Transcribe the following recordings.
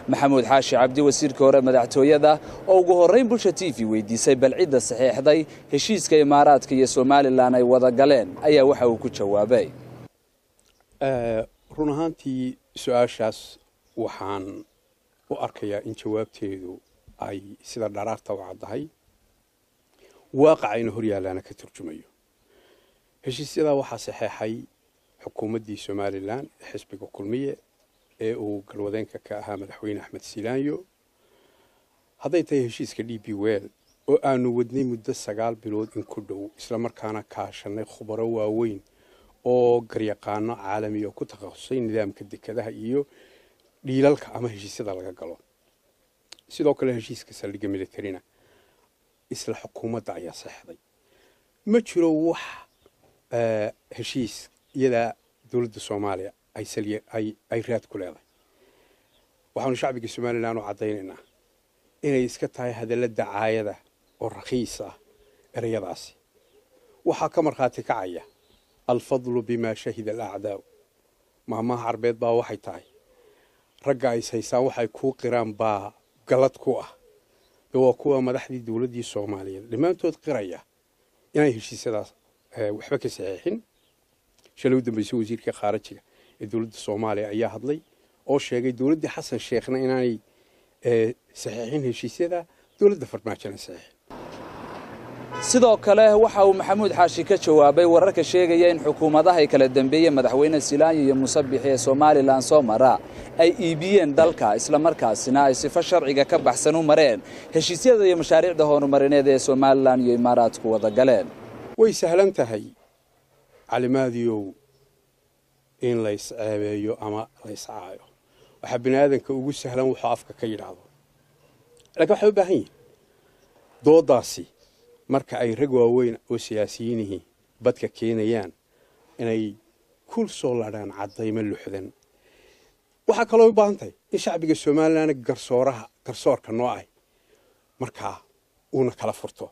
maxamuud xaashi cabdi wasiirka hore madaxtooyada oo ugu horrayn bulsha t v weydiisay bal cidda saxiixday heshiiska imaaraadka iyo somalilan ay wada galeen ayaa waxa uu ku jawaabay run ahaantii su-aashaas waxaan u arkayaa in jawaabteedu ay sida dharaarta u caddahay waaqacayna hor yaallaana ka turjumayo heshiisyadaa waxaa saxeexay xukuumaddii somalilan ee xisbiga kulmiye ee uu galwadeenka ka ahaa madaxweyne axmed silaanyo hadday tahay heshiiska d b well oo aanu wadnay muddo sagaal bilood in ku dhow islamarkaana kaashanay khubaro waaweyn oo garyaqaano caalamiya oo ku takhasusay nidaamka dekadaha iyo dhiilalka ama heshiisyada laga galo sidoo kale heshiiska saldhigga militarina isla xukuumadda ayaa saxday ma jiro wax heshiis iyadaa dowladda soomaaliya ay raad ku leedahay waxaanu shacbiga somalilan u caddaynaynaa inay iska tahay hadalla dacaayada oo rakhiis ah ereyadaasi waxaa ka markhaati kacaya alfadlu bimaa shahida alacdaa'u maamaha carbeed baa waxay tahay ragga ay haysaan waxay kuu qiraan baa galad ku ah de waa kuwa madaxdii dowladdii soomaaliyeed dhammaantood qiraya inay heshiisyadaas waxba ka saxeexin shalay u dambaysay wasiirka khaarajiga ee dowladda soomaaliya ayaa hadlay oo sheegay dowladdii xasan sheekhna inaanay saxeexin heshiisyada dowladda farmaajona saxeexin sidoo kale waxa uu maxamuud xaashi ka jawaabay wararka sheegaya in xukuumadaha ay kala dambeeyeen madaxweyne silaanyo iyo musabixi ee somalilan soo mara ay iibiyeen dalka islamarkaasina ay sifo sharciga ka baxsan u mareen heshiisyada iyo mashaariicda horumarineed ee somalilan iyo imaaraadku wada galeen way sahlan tahay calimaadiyow in lays ceebeeyo ama lays caayo waxaa bini aadanka ugu sahlan wuxuu afka ka yidhaahdo laakiin waxay u baahan yihin doodaasi marka ay rag waaweyn oo siyaasiyiinihii badka keenayaan inay kul soo ladhaan caddaymo luxdan waxaa kaloo u baahan tahay in shacbiga somalilan garsooraha garsoorka noo ah markaa uuna kala furto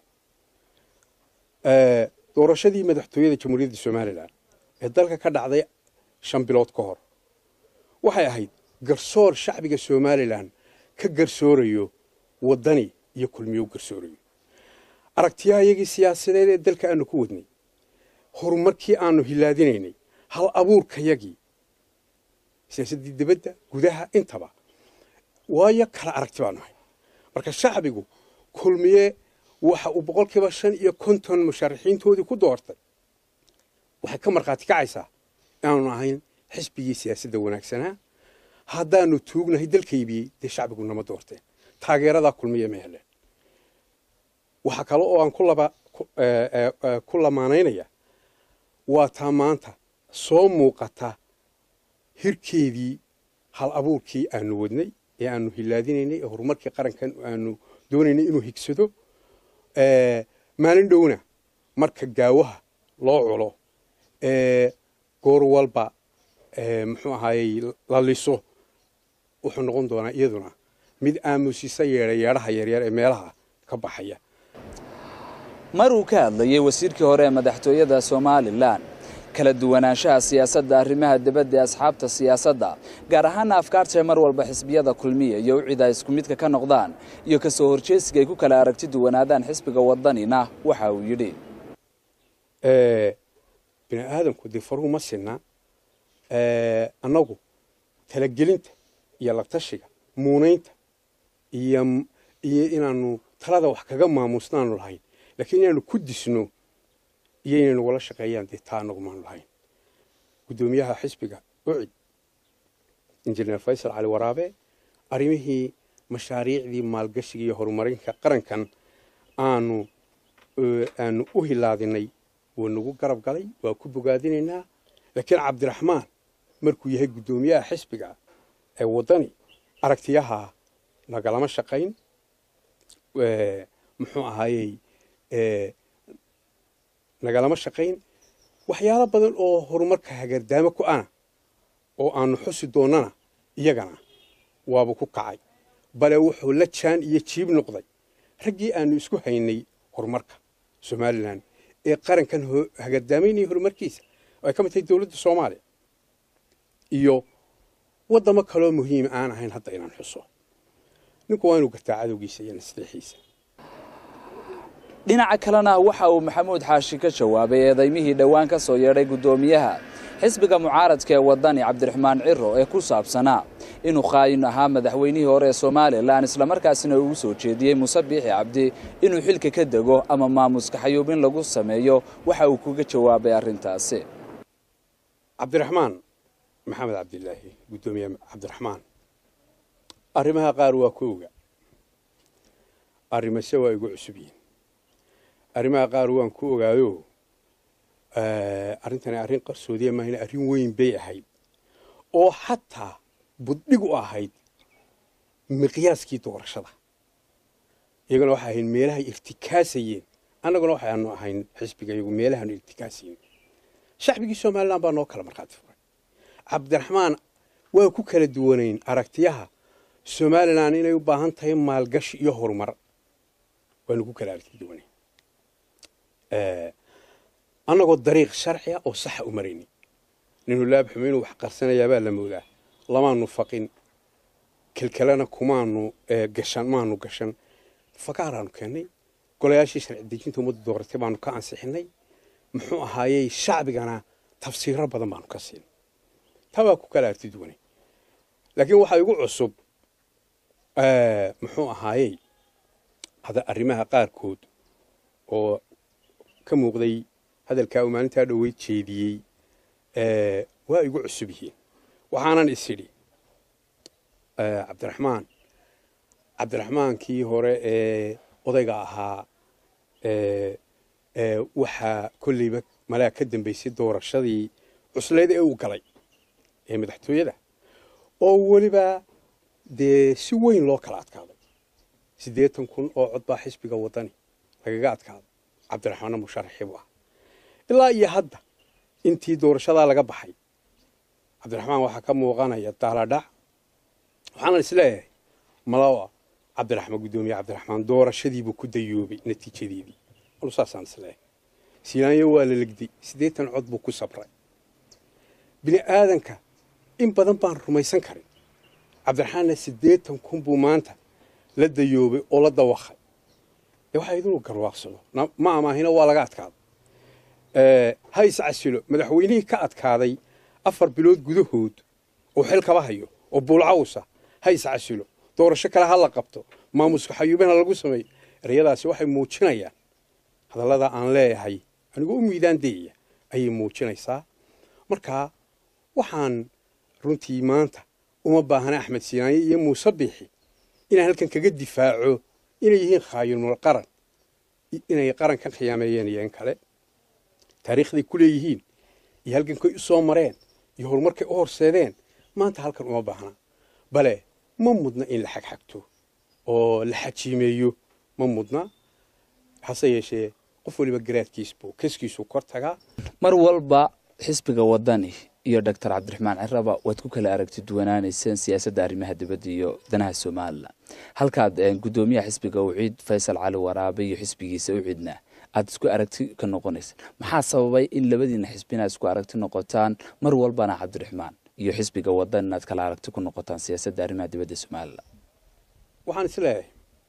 doorashadii madaxtooyada jamhuuriyadda somalilan ee dalka ka dhacday shan bilood ka hor waxay ahayd garsoor shacbiga somalilan ka garsoorayo waddani iyo kulmiyo u garsoorayo aragtiyaha iyagii siyaasadeed ee dalka aanu ku wadnay horumarkii aanu hilaadinaynay hal abuurkayagii siyaasaddii dibadda gudaha intaba waayo kala aragti baanu ahay marka shacbigu kulmiye waxa uu boqolkiiba shan iyo konton musharaxiintoodii ku doortay waxay ka markhaati kacaysaa inaanu ahayn xisbigii siyaasadda wanaagsanaa haddaanu tuugnahay dalka iibiyey dee shacbigu nama doorteen taageeradaa kulmiye ma heleen waxaa kale oo aan ku lamaanaynaya waa taa maanta soo muuqata hirkeedii hal abuurkii aanu wadnay ee aanu hilaadinaynay ee horumarkii qarankan aanu doonaynay inuu higsado maalin dhowna marka gaawaha loo culo goor walba muxuu ahaayey la liso wuxuu noqon doonaa iyaduna mid aamusisa yeedha yeedhaha yaryar ee meelaha ka baxaya mar uu ka hadlayey wasiirkii hore ee madaxtooyada somalilan kala duwanaanshaha siyaasadda arrimaha dibadda ee asxaabta siyaasadda gaar ahaana afkaartae mar walba xisbiyada kulmiya iyo ucida isku midka ka noqdaan iyo ka soo horjeesiga ay ku kala aragti duwanaadaan xisbiga wadanina waxa uu yidhi bini aadamku dee faruhu ma sinna annagu talagelinta iyo latashiga muunaynta iyo iyo inaanu talada wax kaga maamuusnaanu lahayn laakiin inaanu ku disno iyo inay nagula shaqeeyaan dee taa anagu maanu lahayn guddoomiyaha xisbiga ucid injineer faysal cali waraabe arrimihii mashaariicdii maalgashiga iyo horumarinka qarankan aanu aanu u hilaadinay wuu nagu garab galay waa ku bogaadinaynaa laakiin cabdiraxmaan markuu yahay guddoomiyaha xisbiga ee waddani aragtiyaha nagalama shaqayn muxuu ahaayey nagalama shaqayn waxyaalo badan oo horumarka hagardaamo ku ana oo aanu xusi doonnana iyagana waaba ku kacay bale wuxuu la jaan iyo jiib noqday raggii aanu isku haynay horumarka somalilan ee qarankan hagardaamaynaya horumarkiisa oo ay ka mid tahay dowladda soomaaliya iyo waddamo kaloo muhiim aan ahayn hadda inaan xuso ninku waa inuu gartaa cadowgiisa iyo nasliixiisa dhinaca kalena waxa uu maxamuud xaashi ka jawaabay eedaymihii dhowaan ka soo yeedhay guddoomiyaha xisbiga mucaaradka ee waddani cabdiraxmaan ciro ee ku saabsanaa inuu khaayin ahaa madaxweynihii hore ee somalilan islamarkaasina ugu soo jeediyey muuse biixi cabdi inuu xilka ka dego ama maamuska xayuubin lagu sameeyo waxa uu kaga jawaabay arrintaasi cabdiraxmaan maxamed cabdilaahi guddoomiye cabdiraxmaan arrimaha qaar waa ku oga arrimase waa igu cusub yihin arrimaha qaar waan ku ogaayo arrintani arrin qarsoodiya maahina arrin weyn bay ahayd oo xataa buddhig u ahayd miqyaaskii doorashada iyaguna waxay ahayd meelahay irtikaasayeen annaguna waxaanu ahayn xisbiga iyagu meelahaanu irtikaasayen shacbigii somalilan baa noo kala markhaati furay cabdiraxmaan waa ku kala duwanayn aragtiyaha somalilan inay u baahan tahay maalgashi iyo horumar waanu ku kala aragti duwanayn annagoo dariiq sharciga oo saxa u marayni ninu laabxumo inuu wax qarsanayaabaa la moodaa lamaanu faqin kelkelena kumaanu gashan maanu gashan fakaaraanu keennay golayaashii sharci dejinta ummadda dooratay baanu ka ansixinay muxuu ahaayey shacbigana tafsiiro badan baanu ka siin taa waa ku kala arti duwanay laakiin waxaa igu cusub muxuu ahaayey hada arrimaha qaarkood oo ka muuqday hadalkaa uu maalintaa dhoweyd jeediyey waa igu cusub yihiin waxaanan is idhi cabdiraxmaan cabdiraxmaankii hore ee odayga ahaa waxaa kolleyba malaa ka dambaysay doorashadii cuslayd ee uu galay ee madaxtooyada oo weliba dee si weyn loo kala adkaaday siddeetan kun oo cod baa xisbiga waddani lagaga adkaaday cabdiraxmaanna musharaxii buu ah ilaa iyo hadda intii doorashadaa laga baxay cabdiraxmaan waxaa ka muuqanaya daaladhac waxaana isleeyahay malawa cabdiraxmaan guddoomiye cabdiraxmaan doorashadiibuu ku dayoobay natiijadeedii anu saasaan isleeyahay siilaanyo waa la legday siddeetan cod buu ku sabray bini aadanka in badan baan rumaysan karin cabdiraxmaanna siddeetan kun buu maanta la dayoobay oo la dawaqay dee waxaa idinuu garwaaqsado ma amaahina waa laga adkaaday ha iscasilo madaxweynihii ka adkaaday afar bilood gudahood oo xil kaba hayo oo buulcawsa ha iscasilo doorasho kale ha la qabto maamuska xayuubina lagu sameeyo ereyadaasi waxay muujinayaan hadallada aan leeyahay anigoo u miidaan dayaya ayay muujinaysaa markaa waxaan runtii maanta uma baahna axmed siinaanye iyo muuse biixi inaan halkan kaga difaaco inay yihiin khaayinul qaran inay qaran ka khiyaameeyeen iyo in kale taariikhday ku leeyihiin iyo halgankay u soo mareen iyo horumarkay u horseedeen maanta halkan uma baahna bale ma mudna in la xagxagto oo la xajiimeeyo ma mudna hase yeeshee qof waliba garaadkiisbuu kaskiisuu kor tagaa mar walba xisbiga waddani iyo doctor cabdiraxmaan ciraba waad ku kala aragti duwanaanayseen siyaasadda arrimaha dibadda iyo danaha somalilan halkaad guddoomiyaha xisbiga uciid faysal cali waraabe iyo xisbigiisa uciidna aada isku aragti ka noqonaysa maxaa sababay in labadiina xisbi inaad isku aragti noqotaan mar walbana cabdiraxmaan iyo xisbiga wadan inaad kala aragti ku noqotaan siyaasadda arrimaha dibadda somalilan waxaan isleeyahay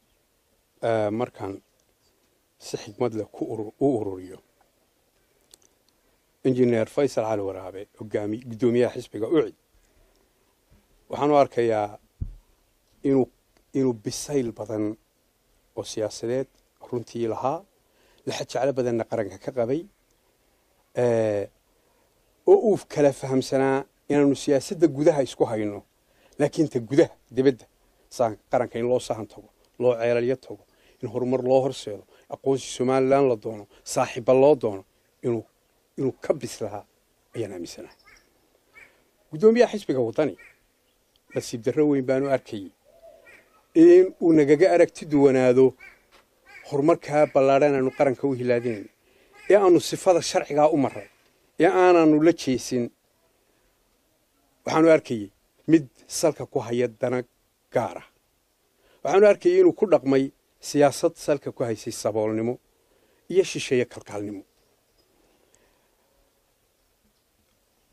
markaan si xikmad leh u ururiyo injineer faysal cali waraabe hogaami guddoomiyaha xisbiga ucid waxaan u arkayaa inuu inuu bisayl badan oo siyaasadeed runtii lahaa laxa jeclo badanna qaranka ka qabay oo uu kala fahamsanaa inaanu siyaasadda gudaha isku hayno laakiin ta gudaha dibadda qaranka in loo sahan tago loo ceelalyo tago in horumar loo horseedo aqoonsi somalilan la doono saaxiibba loo doono inuu inuu ka bis lahaa ayaan aaminsanahay guddoomiyaha xisbiga waddani nasiib darro weyn baanu arkayay in uu nagaga aragti duwanaado horumarkaa ballaadhan aanu qaranka u hilaadinayno ee aanu sifada sharcigaa u maray ee aanaanu la jeesin waxaanu arkayey mid salka ku haya dana gaar ah waxaanu arkayay inuu ku dhaqmay siyaasad salka ku haysay saboolnimo iyo shisheeye kalkaalnimo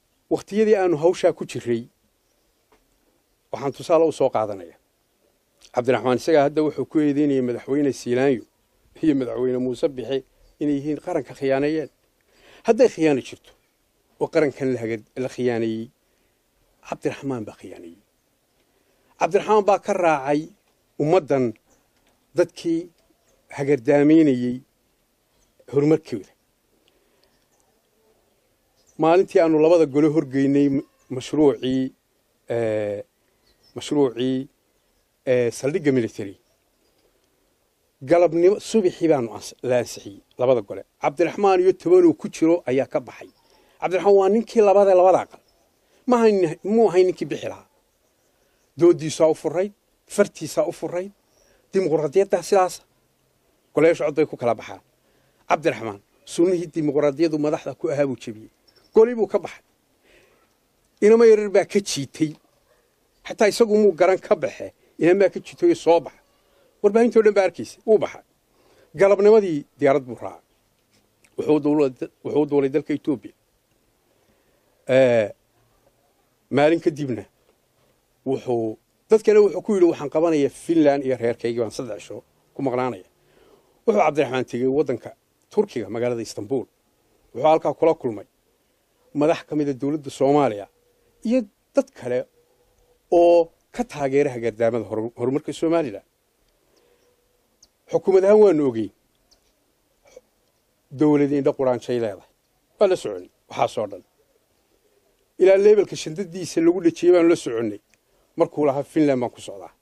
wakhtiyadii aanu hawshaa ku jiray waxaan tusaale u soo qaadanaya cabdiraxmaan isagaa hadda wuxuu ku eedeynayay madaxweyne siilaanyo iyo madaxweyne muuse bixe inay yihiin qaranka khiyaaneeyeen hadday khiyaano jirto oo qarankan la khiyaaneeyey cabdiraxmaan baa khiyaaneeyey cabdiraxmaan baa ka raacay ummaddan dadkii hagardaamaynayey horumarkooda maalintii aanu labada gole horgeynay mashruucii mashruucii saldhigga military galabnimo subaxii baanu la ansixiyey labada gole cabdiraxmaan iyo tobanuu ku jiro ayaa ka baxay cabdiraxmaan waa ninkii labada labada aqal muu ahay ninkii bixi lahaa doodiisaa u furayd fartiisaa u furayd dimuqraadiyaddaa sidaasa goleyaasha cod bay ku kala baxaan cabdiraxmaan sunnihii dimuqraadiyadu madaxda ku ahaa buu jebiyey goli buu ka baxay inama yarar baa ka jiitay xataa isagu muu garan ka baxe inamaa ka jiitoy soo baxa warbaahintoo dhan baa arkaysa wuu baxay galabnimadii diyaarad buu raacay wuxuu duulay dalka etoobiya maalin kadibna wuxuu dadkana wuxuu ku yidhi waxaan qabanaya finland iyo reerkaygii baan saddex isho ku maqnaanaya wuxuu cabdiraxmaan tegey waddanka turkiga magaalada istanbul wuxuu halkaa kula kulmay madax ka mida dowladda soomaaliya iyo dad kale oo ka taageera hagardaamada horumarka somalilan xukuumad ahaan waanu ogeyn dowladii indha quraanjay leedahay waa la soconnay waxaasoo dhan ilaa leebelka shandadiisa lagu dhejiyey baanu la soconnay markuu lahaa finland baan ku socdaa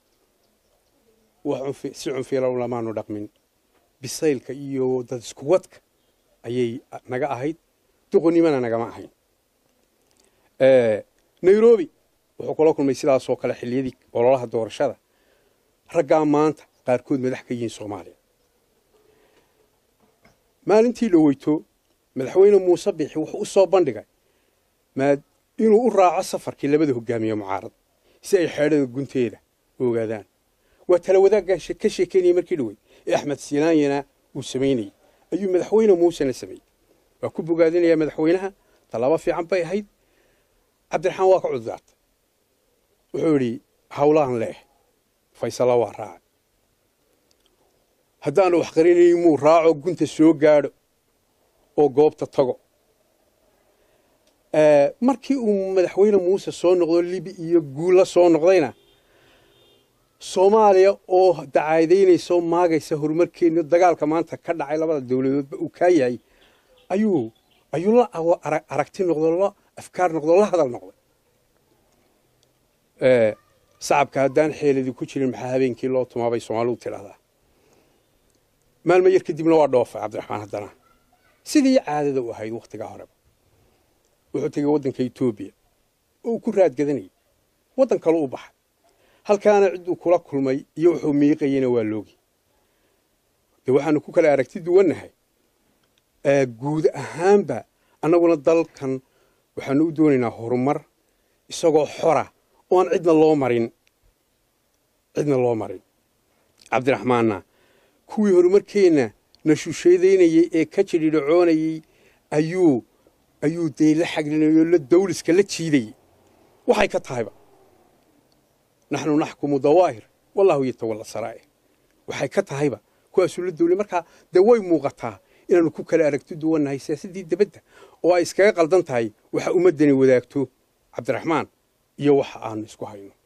si cunfiilan lamaanu dhaqmin bisaylka iyo dad iskuwadka ayay naga ahayd doqonnimana nagama ahayn nairobi wuxuu kula kulmay sidaasoo kale xilliyadii ololaha doorashada raggaa maanta qaarkood madax ka yihiin soomaaliya maalintii dhoweyto madaxweyne muuse bixi wuxuu u soo bandhigay inuu u raaco safarkii labada hogaamiye mucaarad si ay xeedhada gunteeda u ogaadaan waa tala wadaaggan ka sheekeynayay markii dhowey ee axmed siinaanyana uu samaynayey ayuu madaxweyne muusena sameeyey waa ku bogaadinayaa madaxweynaha tallaabo fiican bay ahayd cabdiraxmaan waa ka cuddaartay wuxuu yidhi hawlahan leeh faysalla waa raacay haddaanu wax qarinayn muu raaco gunta soo gaadho oo goobta tago markii uu madaxweyne muuse soo noqdo libi iyo guulla soo noqdayna soomaaliya oo dacaadaynaysa oo maagaysa horumarkeena dagaalka maanta ka dhacay labada dowladoodba uu kaa yahay ayuu ayuu la aragti noqdo la afkaar noqdo la hadal noqday sacabka haddaan xeeladii ku jirin maxaa habeenkii loo tumaabay soomaalidu tidhahdaa maalmo yar kadibna waa dhoofay cabdiraxmaan haddana sidii caadada u ahayd wakhtigaa horeba wuxuu tegey waddanka etoobiya oo uu ku raadgadanayay waddan kale u baxay halkaana cidduu kula kulmay iyo wuxuu miiqayena waa loogi de waxaanu ku kala aragti duwannahay guud ahaanba annaguna dalkan waxaanu u doonaynaa horumar isagoo xora oan cidna loo marin cidna loo marin cabdiraxmaanna kuwii horumarkeenna na shusheedaynayey ee ka jidhidhacoonayey ayuu ayuu dee la xaglinayay oo la dawliska la jiidayey waxay ka tahayba naxnu naxkumu dawaahir wallahu yatawalla saraa'ir waxay ka tahayba kuwaasuu la dawlay markaa dee way muuqataa inaanu ku kala aragti duwannahay siyaasaddii debadda oo ay iskaga qaldan tahay waxa ummaddani wadaagto cabdiraxmaan iyo waxa aanu isku hayno